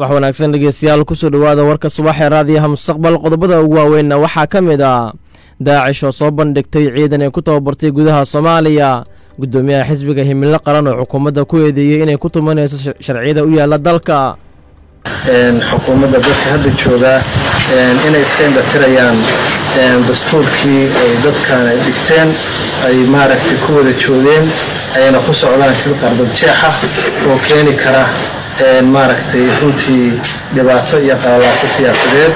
wax wanaagsan dhegeystayaal kusoo dhowaada warka subaxee raadiyaha mustaqbal qodobada ugu waaweynna waxaa ka mid ah daacish oo soo bandhigtay ciidan ay ku tababartay gudaha soomaaliya guddoomiyaha xisbiga himilo qaran oo xukuumadda ku eedeeyey inay ku tumanayso sharciyada u yaalla dalka xukuumadda dadka hadda joogaa inay iska indhatirayaan dastuurkii ay dadkan ay dhigteen ay maaragtay ku wada joogeen ayna ku socdaan sid qardad jeexa oo keeni kara maaragtay runtii dhibaato iyo qalalaaso siyaasadeed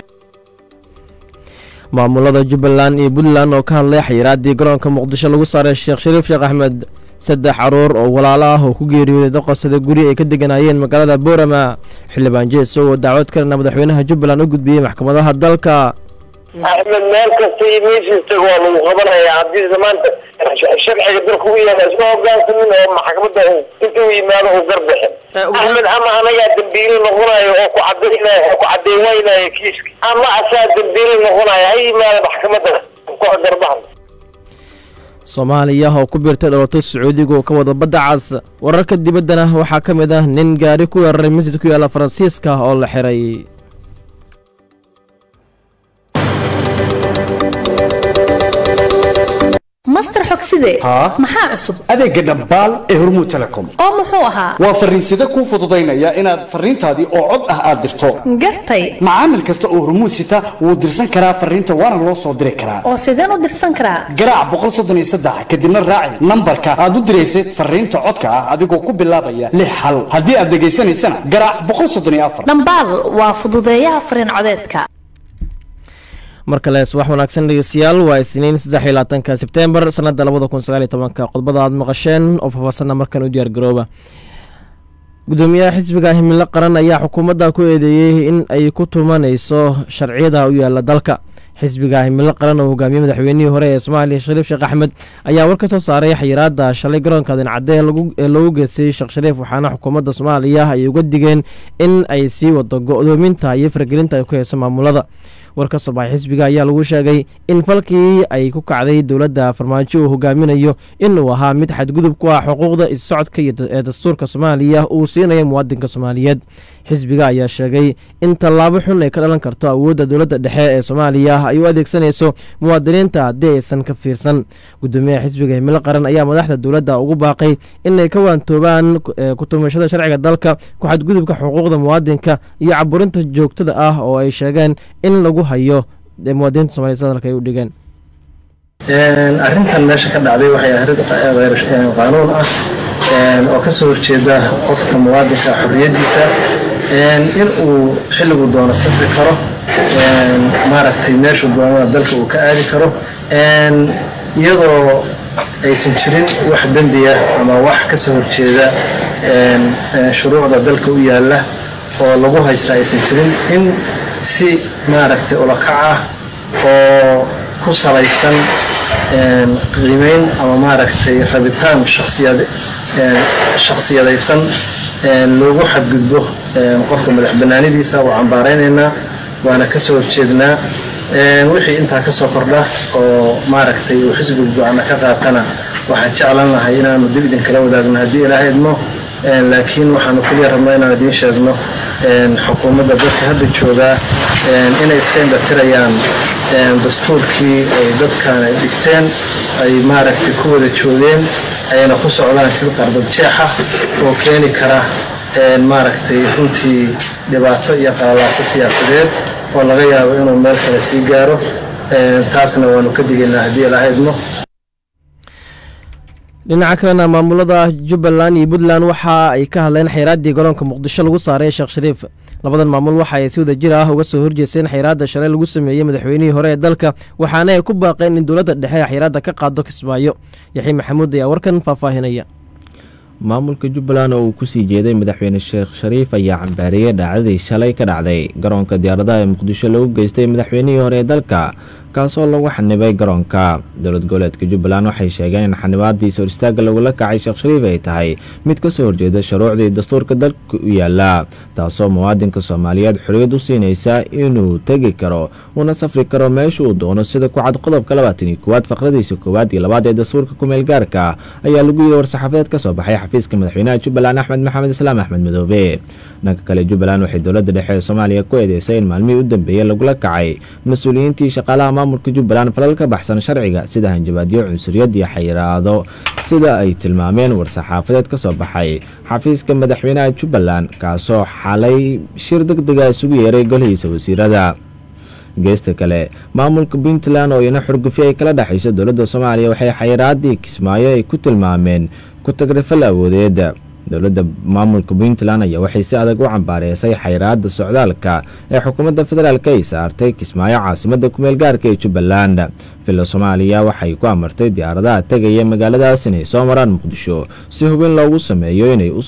maamulada jubbaland iyo puntland oo ka hadlay xayiraaddii garoonka muqdisho lagu saaray sheekh shariif sheekh axmed saddex caruur oo walaalo ah oo ku geeriyooday daqosada guri ay ka deganayeen magaalada boorama xildhibaan jeeso oo dacwad kalena madaxweynaha jubbaland u gudbiyey maxkamadaha dalka axmed meel kasta iyo meeshiista waa lagu qabanaya haddii maanta sharciga dalka u yaala isma hogaansamin oo maxkamadda inta u yimaado uu garbixin axmed ama anagaa dambiili noqonayo oo ku cadaynay oo ku cadeynaynaya kiiska ama asaa dambiili noqonayo ha yimaado maxkamadda garbahan soomaaliya oo ku biirtay dhalato sacuudiga oo ka wada badda cas wararka dibaddana waxaa ka mid ah nin gaari ku weeraray masjid ku yaalla faransiiska oo la xiray master xogside maxaa cusub adeega dhambaal ee hormuud telecom oo muxuu ahaa waa fariinsida kuu fududaynaya inaad fariintaadii oo cod ah aad dirto gartay macaamil kasta oo hormuud sita wuu dirsan karaa fariinta waana loo soo diri karaa oo sideen u dirsan karaa garaac kadibna raaci nambarka aad u diraysad fariinta codka ah adigoo ku bilaabaya lix hal haddii aad dhegaysanaysana garaac dhambaal waa fududeeyaha fariin codeedka mar kale subax wanaagsan dhegeystayaal waa isniin saddex iyo labaatanka sebtembar sanadda labada kun sagaal iyo tobanka qodbada aad maqasheen oo faahfaahsanna markan u diyaar garooba guddoomiyaha xisbiga himilo qaran ayaa xukuumadda ku eedeeyey in ay ku tumanayso sharciyada u yaalla dalka xisbiga himilo qaran oo hogaamiyey madaxweynihii hore ee soomaaliya shariif sheekh axmed ayaa war ka soo saaray xayiraadda shalay garoonka dincadde ee loogu geystay sheekh shariif waxaana xukuumadda soomaaliya ay uga digeen in ay sii wado go-doominta iyo fargelinta ay ku heyso maamulada war ka soo baxay xisbiga ayaa lagu sheegay in falkii ay ku kacday dowladda farmaajo uu hogaaminayo inuu ahaa mid xadgudub ku ah xuquuqda is-socodka ee dastuurka soomaaliya uu siinaya muwaadinka soomaaliyeed xisbiga ayaa sheegay in tallaabo xun ay ka dhalan karto awoodda dowladda dhexe ee soomaaliya ay u adeegsanayso muwaadiniinta haddii aysan ka fiirsan guddoomiyaha xisbiga himilo qaran ayaa madaxda dowladda ugu baaqay inay ka waantoobaan kutumashada sharciga dalka ku xadgudubka xuquuqda muwaadinka iyo caburinta joogtada ah oo ay sheegeen in lagu hayo muwaadiniinta somaaliya sida dalka ay u dhigeen arrintan meesha ka dhacday waxay arrin qaanuun ah oo ka soo horjeeda qofka muwaadinka xorriyaddiisa in uu xilligu doono safri karo maaragtay meeshuu doonana dalka uu ka aadi karo iyadoo aysan jirin wax dembiya ama wax ka soo horjeeda shuruucda dalka u yaalla oo lagu haysta aysan jirin in si maaragtay ulakac ah oo ku salaysan qiimeyn ama maaragtay rabitaan shaksiyadaysan loogu xadgudbo qofka madax banaanidiisa waa cambaaraynaynaa waana ka soo horjeednaa wixii intaa ka soo kordha oo maaragtay uu xisbiga go-aana ka qaatana waxaan jeclan lahay inaanu dib idinkala wadaagno haddii ilaaha idmo laakiin waxaanu keliya rabnaa inaan idiin sheegno xukuumadda dadka hadda joogaa inay iska indhatirayaan dastuurkii ay dadkan ay dhigteen ay maaragtay ku wada joogeen ayna ku socdaan sid qardad jeexa oo keeni kara maaragtay runtii dhibaato iyo qalalaaso siyaasadeed oo laga yaabo inuu meel kale sii gaaro taasna waanu ka digaynaa haddii ilaaha idmo dhinaca kalena maamulada jubbaland iyo puntland waxa ay ka hadleen xayraaddii garoonka muqdisho lagu saaray sheekh shariif labadan maamul waxa ay si wada jir ah uga soo horjeesteen xayraadda shalay lagu sameeyey madaxweynihii hore ee dalka waxaana ay ku baaqeen in dowladda dhexe xayraadda ka qaado kismaayo yaxii maxamuud ayaa warkan faahfaahinaya maamulka jubbaland oo uu kusii jeeday madaxweyne sheekh shariif ayaa cambaariyey dhacdadii shalay ka dhacday garoonka diyaaradaha ee muqdisho lagu geystay madaxweynihii hore ee dalka kaasoo lagu xanibay garoonka dowlad goboleedka jubbaland waxay sheegeen in xanibaadii sor istaaga lagula kacay sheekh shariif ay tahay mid ka soo horjeeda shuruucdii dastuurka dalka u yaala taasoo muwaadinka soomaaliyeed xorriyad u siinaysa inuu tegi karo una safri karo meesha uu doono sida ku cad qodobka labaatan iyo koowaad faqradiisa koowaad iyo labaad ee dastuurka kumeel gaarka ayaa lagu yidhi war-saxaafadeed ka soo baxay xafiiska madaxweynaha jubbaland axmed maxamed islaam axmed madoobe dhanka kale jubbaland waxay dowladda dhexe ee soomaaliya ku eedeysay in maalmihii u dambeeyey lagula kacay mas-uuliyiintii shaqaalaha maamulka jubbaland falal ka baxsan sharciga sida hanjabaadyo cunsuriyad iyo xayiraado sida ay tilmaameen war-saxaafadeed ka soo baxay xafiiska madaxweynaha jubbaland kaasoo xalay shir deg dega isugu yeeray golihiisa wasiirada geesta kale maamulka puntland oo iyana xurgufi ay kala dhexayso dowladda soomaaliya waxay xayiraadii kismaayo ay ku tilmaameen ku tagrifal awoodeed dowladda maamulka puntland ayaa waxay si adag u cambaareysay xayiraada socdaalka ee xukuumadda federaalk ay saartay kismaayo caasimada kumeel gaarka ee jubbaland villa soomaaliya waxay ku amartay diyaaradaha tegaya magaaladaas inay soo maraan muqdisho si hubin loogu sameeyo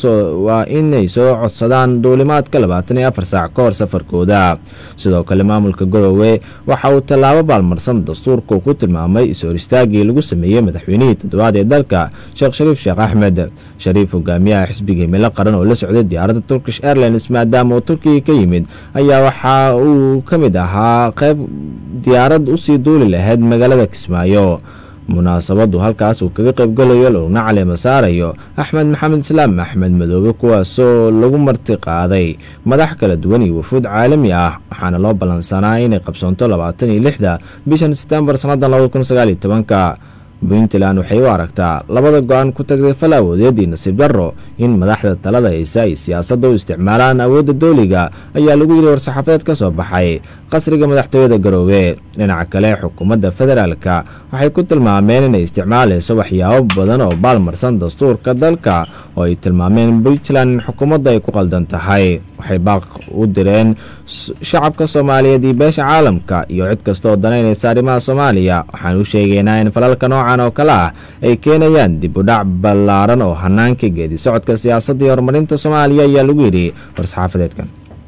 waa inay soo codsadaan duulimaadka labaatan iyo afar saac ka hor safarkooda sidoo kale maamulka garowe waxa uu tallaabo baalmarsan dastuurka ku tilmaamay is-hor istaagii lagu sameeyey madaxweynihii toddobaad ee dalka sheekh shariif sheekh axmed shariif hogaamiyaha xisbiga himilo qaran oo la socday diyaaradda turkish airlines maadaama uu turkiga ka yimid ayaa waxa uu ka mid ahaa qayb diyaarad usii duuli lahayd magaalada kismaayo munaasabadu halkaas uu kaga qaybgalayo laguna caleema saarayo axmed maxamed islaam axmed madoobe kuwaasoo lagu marti qaaday madax kala duwan iyo wafuud caalami ah waxaana loo ballansanaa inay qabsoonto labaatan iyo lixda bishan setembar sannadan labada kun sagaal iyo tobanka puntland waxay u aragtaa labada go-aan ku tagday fal awoodeed iyo nasiib darro in madaxda talada haysa ay siyaasadda u isticmaalaan awoodda dooliga ayaa lagu yidhi war-saxaafadeed ka soo baxay qasriga madaxtooyada garoobe dhinaca kale xukuumadda federaalka waxay ku tilmaameen inay isticmaalayso waxyaabo badan oo baalmarsan dastuurka dalka oo ay tilmaameen puntland in xukuumadda ay ku qaldan tahay waxay baaq u direen shacabka soomaaliyeed iyo beesha caalamka iyo cid kasta oo danaynaysa arrimaha soomaaliya waxaan u sheegaynaa in falalka noocan oo kale ah ay keenayaan dib u dhac ballaaran oo hanaanka geedi socodka siyaasadda iyo horumarinta soomaaliya ayaa lagu yidhi war-saxaafadeedkan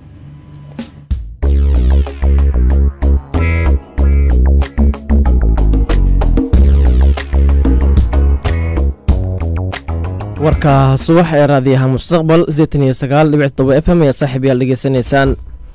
warka subax ee raadiyaha mustaqbal sideetan iyo sagaal dhibic todoba f m ee saaxiib yaal dhegeysanaysaan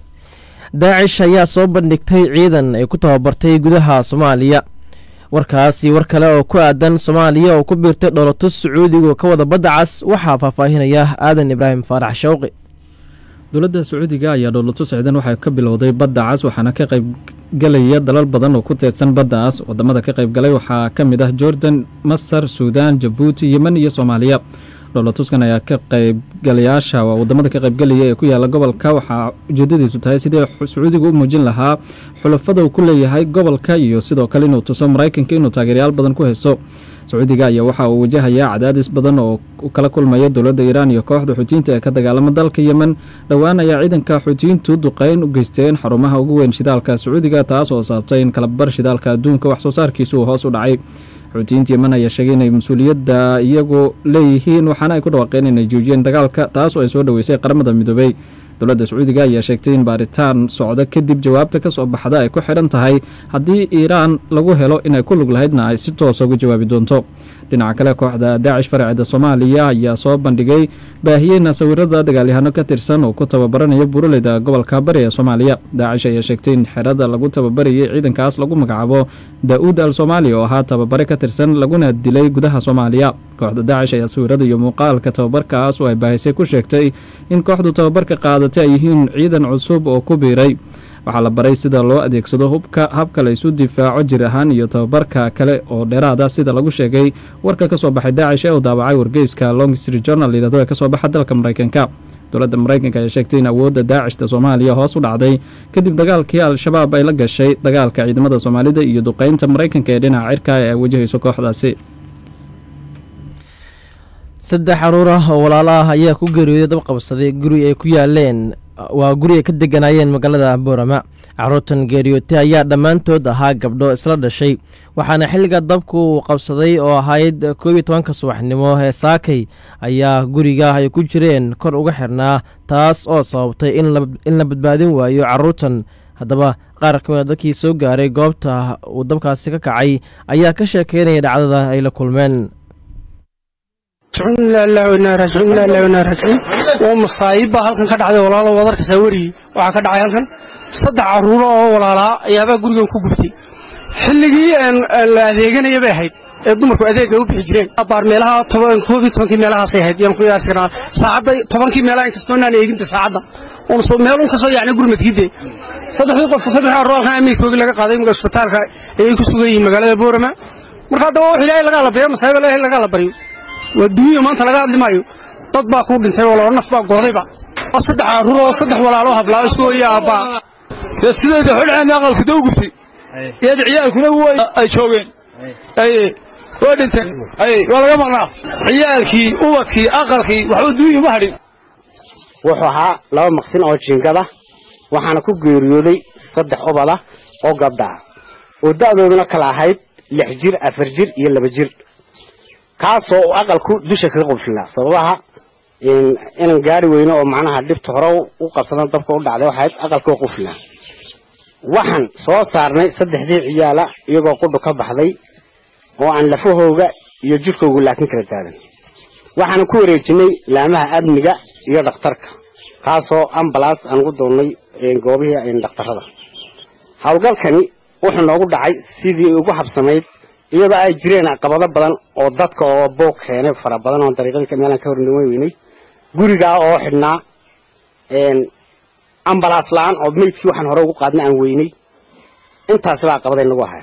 daacish ayaa soo bandhigtay ciidan ay ku tababartay gudaha soomaaliya warkaasi war kale oo ku aadan soomaaliya oo ku biirtay dholotus sacuudiga ka wada badda cas waxaa faahfaahinaya aadan ibraahim faarax shawqi dowladda sacuudiga ayaa dhowlato socdan waxay ka bilowday badda cas waxaana ka qaybgalaya dalal badan oo ku teedsan baddaas wadamada ka qaybgalay waxaa ka mid ah jordan masar suudaan jabuuti yemen iyo soomaaliya dhowlatuskan ayaa ka qaybgalayaasha waa wadamada ka qaybgalaya ee ku yaala gobolka waxaa ujeedadiisu tahay sidii sacuudiga u muujin lahaa xulafada uu ku leeyahay gobolka iyo sidoo kale inuu tuso maraykanka inuu taageeryaal badan ku haysto sacuudiga ayaa waxa uu wajahayaa cadaadis badan oo kala kulmaya dowladda iiraan iyo kooxda xuutiyiinta ee ka dagaalama dalka yemen dhowaan ayaa ciidanka xuutiyiintu duqeyn u geysteen xarumaha ugu weyn shidaalka sacuudiga taas oo sababtay in kalabar shidaalka adduunka wax soo saarkiisu uu hoos u dhacay xuutiyiinta yemen ayaa sheegay inay mas-uuliyadda iyagu leeyihiin waxaana ay ku dhawaaqeen inay joojiyeen dagaalka taas oo ay soo dhoweysay qaramada midoobey dowladda sacuudiga ayaa sheegtay in baaritaan socda kadib jawaabta ka soo baxda ay ku xidhan tahay haddii iiraan lagu helo inay ku lug lahaydna ay si toosa uga jawaabi doonto dhinaca kale kooxda daacish faraceeda soomaaliya ayaa soo bandhigay baahiyeyna sawirada dagaalyahano ka tirsan oo ku tababaranaya buraleyda gobolka bari ee soomaaliya daacish ayaa sheegtay in xerada lagu tababarayay ciidankaas lagu magacaabo daa-uud al soomaaliya oo ahaa tababare ka tirsan laguna dilay gudaha soomaaliya kooxda daacish ayaa sawirada iyo muuqaalka tababarkaas oo ay baahisay ku sheegtay in kooxdu tababarka qaadatay ay yihiin ciidan cusub oo ku biiray waxaa la baray sida loo adeegsado hubka habka la isu difaaco jir ahaan iyo tababarka kale oo dheeraada sida lagu sheegay warka ka soo baxay daacish ee uu daabacay wargeyska long street journal yidhahdo ee kasoo baxa dalka maraykanka dowladda maraykanka ayaa sheegtay in awoodda daacishta soomaaliya hoos u dhacday kadib dagaalkii al-shabaab ay la gashay dagaalka ciidamada soomaalida iyo duqeynta maraykanka ee dhinaca cirka ee ay wajahayso kooxdaasi saddex caruur ah oo walaalo ah ayaa ku geeriyooday dab qabsaday guri ay ku yaaleen waa guri ay ka deganaayeen magaalada boorama caruurtan geeriyootay ayaa dhammaantood ahaa gabdho isla dhashay waxaana xilliga dabku uu qabsaday oo ahayd koob iyo tobanka subaxnimo ee saakay ayaa guriga ay ku jireen kor uga xirnaa taas oo sababtay in la badbaadin waayo caruurtan haddaba qaar ka mida dadkii soo gaaray goobta uu dabkaasi ka kacay ayaa ka sheekeynaya dhacdada ay la kulmeen waa masaayiib baa halkan ka dhacday walaalo wadarkasaa werigii waxaa ka dhacay halkan saddex carruuro oo walaalaa ayaabaa gurigan ku gubtay xilligii la adeeganaya bay ahayd ee dumarku adeega u bixi jireen baar meelaha toban koob iyo tobankii meelahaasay ahayd yaan ku yaasi karaa saacadda tobankii meelaha inkastoo inaan eeginta saacadda uun soo meel un ka soo yacni gurmadkide saddexdii qof saddex arroolkan amiirkoogii laga qaaday imika isbitaalka ayay ku sugan yihiin magaalada boorama marka haddaba wax ilaahay lagaa la baryo masaaiba ilaahay lagaa la baryo waa duuniya maanta laga hadli maayo dad baa kuu dhintay oo laba naf baa goodayba waa saddex carruur oo saddex walaalo hablaa isku hooya aabbaa dee sideeda xidhceena aqalka doo gubtay iyada ciyaalkuna ay joogeen aye waa dhinteen aye waa laga maqnaa ciyaalkii ubadkii aqalkii waxba duunya ma hadhin wuxuu ahaa laba maqsin oo jiingada waxaana ku geeriyooday saddex obada oo gabdha ah oo da'dooduna kala ahayd lix jir afar jir iyo laba jir kaasoo uu aqalku dusha kaga qubshinaa sababaha inan gaari weyno oo macnaha dhibta hore u qabsadan dabka u dhacday waxayd aqalkoo quflinaa waxaan soo saarnay saddexdii ciyaala iyagoo qudhu ka baxday oo aan lafahooga iyo jirkooga laakiin kala taagan waxaana ku wareejinay laamaha amniga iyo dhakhtarka kaasoo ambalaas aan ugu doonnay goobihii dhakhtarrada howlgalkani wuxuu noogu dhacay sidii ugu habsamayd iyadoo ay jireen caqabado badan oo dadka oo boog keenay fara badan oo dariiqadii meelaan ka hornima weynay gurigaa oo xidhnaa ambalaas la-aan oo meydkii waxaan hore ugu qaadnay aan weynay intaasi baa caqabaday nagu ahay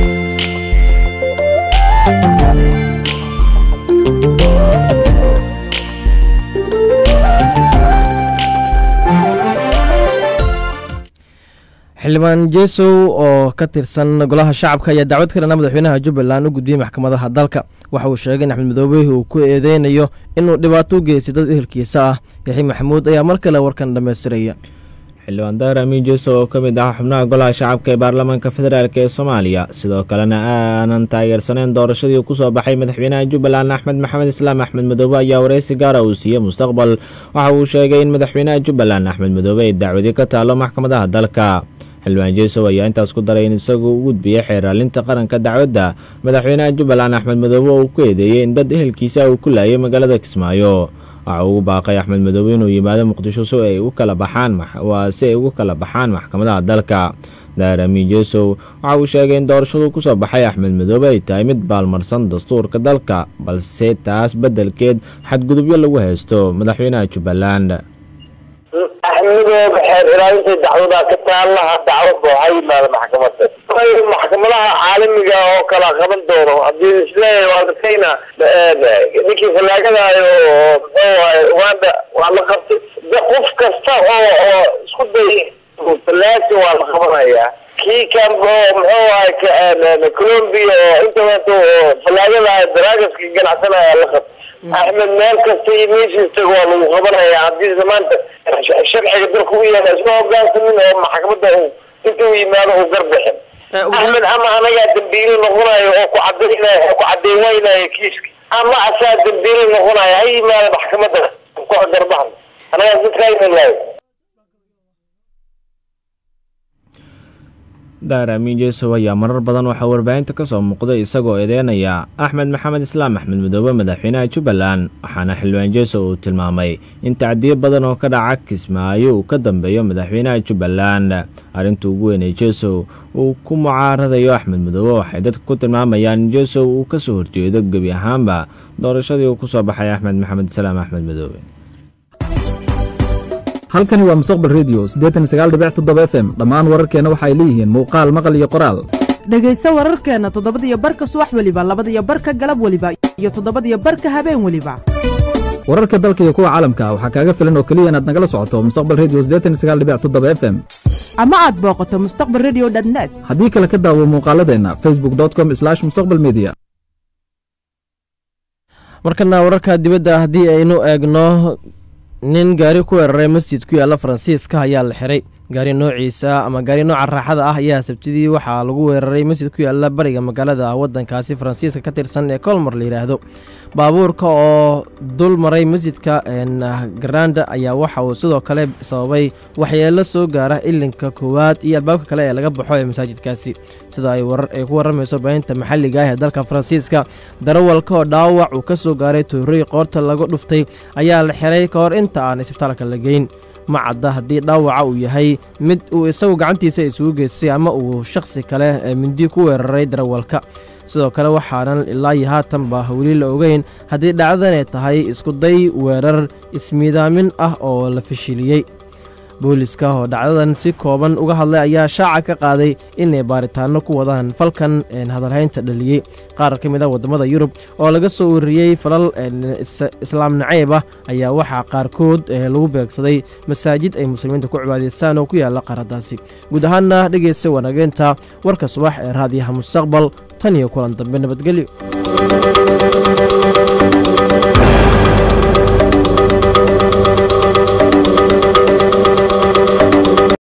xildhibaan jesow oo ka tirsan golaha shacabka ayaa dacwad ka dhana madaxweynaha jubbaland u gudbiyey maxkamadaha dalka waxa uu sheegay in axmed madoobe uu ku eedeynayo inuu dhibaato u geystay dad ehelkiisa ah yaxi maxamuud ayaa mar kale warkan dhammaystiraya xildhibaan daar amiin jeso oo ka mid ah xubnaha golaha shacabka ee baarlamaanka federaalk ee soomaaliya sidoo kalena aanan taageersaneyn doorashadii kusoo baxay madaxweynaha jubbaland axmed maxamed islaam axmed madoobe ayaa wareysi gaara uu siiyey mustaqbal waxa uu sheegay in madaxweynaha jubbaland axmed madoobe ay dacwadi ka taalo maxkamadaha dalka xildhibaan jesow ayaa intaas ku daray in isagu u gudbiyey xeeraalinta qaranka dacwadda madaxweynaha jubbaland axmed madoobe oo uu ku eedeeyey in dad ehelkiisa uu ku laayay magaalada kismaayo waxa uu ugu baaqay axmed madoobe inuu yimaado muqdisho si ay ugu kala baxaan waa si ay ugu kala baxaan maxkamadaha dalka daar amiin jesow waxa uu sheegay in doorashadu kusoo baxay axmed madoobe ay tahay mid baalmarsan dastuurka dalka balse taas beddelkeed xadgudubyo lagu haysto madaxweynaha jubbaland axmedooba xeer ilaalinta dacwadaa ka taalaha dacwadda waxaa yimaada maxkamadda maxkamadaha caalamiga oo kala qaban doono haddii isleeyahay waa dadkayna ninkii fallaagadahay oo muxuu ahay uganda waa la qabtay de qof kasta oo oo isku day fallaasi waa la qabanayaa kii kan oo muxuu ahay colombia oo internet oo fallaagadahay daragaska ganacsanaya la qabtay axmed meel kasta iyo meeshiis tago waa lagu qabanaya haddii maanta sharciga dalka u yaala isma hogaansamin oo maxkamadda inta u yimaado uu garbixin axmed ama anagaa dambiili noqonayo oo ku cadaynay ku cadeyn waynayo kiiska ama asaa dambiili noqonayo ha yimaado maxkamadda ku garbaxno anagaa sidkaynahay daar amiin jesow ayaa marar badan waxaa warbaahinta ka soo muuqday isagoo eedeynaya axmed maxamed islaam axmed madoobe madaxweynaha jubbaland waxaana xildhibaan jesow uu tilmaamay in tacdiyo badan oo ka dhaca kismaayo uu ka dambeeyo madaxweynaha jubbaland arrinta ugu weynay jesow uu ku mucaaradayo axmed madoobe waxay dadka ku tilmaamayaan in jesow uu ka soo horjeedo gebi ahaanba doorashadii uu ku soo baxay axmed maxamed islaam axmed madoobe halkani waa mustaqbal redio f m dhammaan wararkeenna waxa ay leeyihiin muuqaal maqal iyo qoraal dhegayso wararkeenna toddobadiyo barka subax weliba labadiyo barka galab weliba iyo toddobadiyo barka habeen weliba wararka dalka iyo kuwa caalamka waxaa kaaga filan oo keliya inaad nagala socoto mustaqbal redio f m ama aad booqato mustaqbal redio net haddii kale ka daawo muuqaaladeenna facebook com mustaqbal media markana wararka dibadda haddii aynu eegno nin gaari ku weeraray masjid ku yaalla faransiiska ayaa la xiray gaari noociisa ama gaari nooca raaxada ah ayaa sabtidii waxaa lagu weeraray masjid ku yaalla bariga magaalada waddankaasi faransiiska ka tirsan ee kolmar la yidhaahdo baabuurka oo dul maray masjidka garanda ayaa waxa uu sidoo kale sababay waxyeelo soo gaara ilinka koowaad iyo albaabka kale ee laga baxo ee masaajidkaasi sida ay ku warramayso baahinta maxalliga ah ee dalka faransiiska darawalka oo dhaawac uu ka soo gaaray toorey qoorta laga dhuftay ayaa la xiray ka hor inta aan isbitaalka la geyn ma cadda haddii dhaawaca uu yahay mid uu isagu gacantiisa isugu geystay ama uu shakhsi kale mindi ku weeraray darawalka sidoo kale waxaanan ilaa iyo haatanba weli la ogeyn haddii dhacdadan ay tahay iskuday weerar ismiidaamin ah oo la fashiliyey booliska oo dhacdadan si kooban uga hadlay ayaa shaaca ka qaaday inay baaritaano ku wadaan falkan hadalhaynta dhaliyey qaar ka mid ah waddamada yurub oo laga soo wariyey falal islaam nacayb ah ayaa waxaa qaarkood lagu beegsaday masaajid ay muslimiinta ku cibaadaystaan oo ku yaalla qaaradaasi guud ahaanna dhegeysta wanaageynta warka subax ee raadiyaha mustaqbal tan iyo kulan dambe nabadgelyo